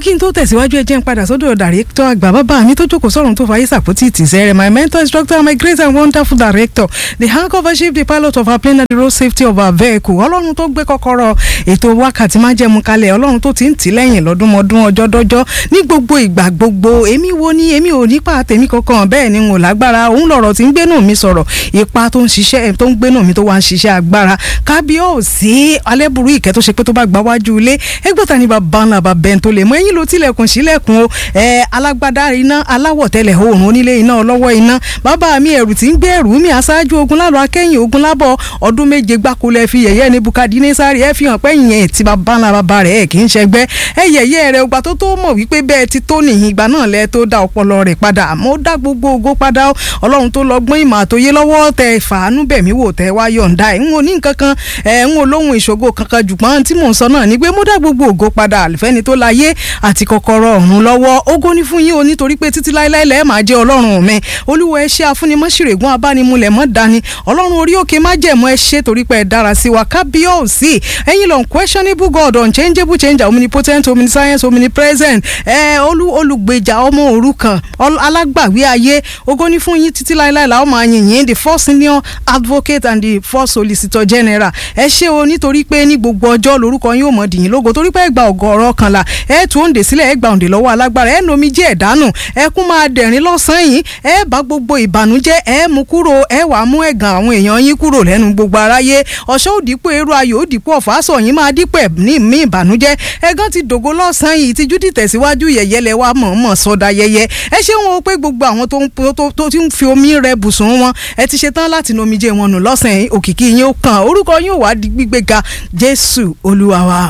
kí n tó tẹ̀síwájú ẹ jẹ́ n padà sọ́dọ̀ dàrẹ́tọ̀ àgbà bàbá mi tó jókòó sọ̀rọ̀ tó fàyè sàpótì tìṣẹ́ rẹ̀ my mentor instructor my great and wonderful director the handcover chief the pilot of our plane and the road safety of our vehicle ọlọ́run tó gbé kọ́kọ́rọ́ ètò wákàtí má jẹ́ mu kalẹ̀ ọlọ́run tó ti ń tì lẹ́yìn lọ́dúnmọ́dún ọjọ́ dọ́jọ́ ní gbogbo ìgbà gbogbo èmi wo ni èmi ò nípa tèmi kankan bẹ́ẹ̀ ni n ò lágbára òun lọ̀rọ̀ tí ń gbénú mi sọ̀rọ̀ ipa tó ń ṣiṣẹ́ tó ń gbénú mi tó wá ń ṣiṣẹ́ agbára kábíyèsí alẹ́bùrú ìkẹ́ tó ṣe pé tó bá gbá wájú ilé ẹgbẹ́ta ni bàbá ńlá bàbá ẹni tó lè mọ ẹ̀yìn ló tilẹ̀kùn sílẹ̀kùn o ẹ alágbádá iná aláwọ̀ tẹ́lẹ̀ oòrùn onílé iná ọlọ́wọ́ iná bàbá mi ẹ̀rù tí ń gbé ẹ̀rù mi aṣáájú ogun lálọ́ akẹ́yìn ogun lábọ̀ ọdún méje gbáko lẹ fi yẹ̀yẹ́ ní Bukadnesari ẹ fi hàn pé ìyẹn ti bàbá ńlá bàbá rẹ̀ ẹ̀ kì í ṣẹgbẹ́ ẹ yẹ̀yẹ́ rẹ̀ ọgbà tó tó mọ̀ wípé bẹ́ẹ̀ ti tó nìyí ìgbà náà lẹ tó dá ọpọlọ rẹ̀ padà mo dá gbogbo ògo padà ọlọ́run tó lọ́gbọ́n ìmọ̀ àtòyé lọ́wọ́ tẹ fàánú bẹ̀mí wò tẹ wá yọ̀ǹda ẹ̀ ń wo ní nǹkan kan ẹ̀ ń wo lóhun ìṣògo kankan jùgbọ́n tí mò ń sọ náà ni pé mo dá gbogbo ògo padà àlùfẹ́ni tó láyé àti kọ́kọ́rọ́ ọ̀run lọ́wọ́ ògo ní fún yín o nítorí pé títí láéláé lẹ́ẹ̀ máa jẹ́ ọlọ́run mi olúwa ẹ ṣé afúnimọ́ṣìrègùn abánimúlẹ̀ mọ́ dání ọlọ́run orí òkè má jẹ̀mọ́ ẹ ṣé torí pé ẹ dára sí wa kábíyèsí ẹ̀yin lọ unquestionable God unchangeable changer omnipotent omniscience omnipresent ẹ olú olùgbèjà ọmọ òrukàn alágbàwí ayé ògo ní fún yín títí láéláé làwọn máa yìn yín the first senior advocate and the first solicitor general ẹ ṣé o nítorí pé ní gbogbo ọjọ́ lórúkọ yín ò mọ̀ dìyín lógo torí pé ẹ gba ọ̀gọ̀ọ̀rọ̀ kanla ẹ tún òǹdè sílẹ̀ ẹ gba òǹdè lọ́wọ́ alágbára ẹ nomi jẹ́ ẹ̀dánù ẹ kún máa dẹ̀rín lọ́sàn-án yìí ẹ bá gbogbo ìbànújẹ́ ẹ mú kúrò ẹ wàá mú ẹ̀gàn àwọn èèyàn yín kúrò lẹ́nu gbogbo aráyé ọ̀ṣọ́ òdìpọ̀ èrò ayò òdìpọ̀ ọ̀fàṣọ yín máa dípẹ̀ ní mí ìbànújẹ́ ẹ̀gàn ti dògo lọ́sàn-án yìí tíjú dìtẹ̀síwájú yẹ̀yẹ́ lẹ wá mọ̀ọ́mọ̀ sọ́dà yẹyẹ ẹ ṣé wọn o pé gbogbo àwọn tó ti ń fi omi rẹ bùsùn wọn ẹ ti ṣetán láti nomijé wọn nù lọ́sàn-án òkìkí yín ó kàn orúkọ yín ò wá di gbígbéga Jésù Olúwa wa.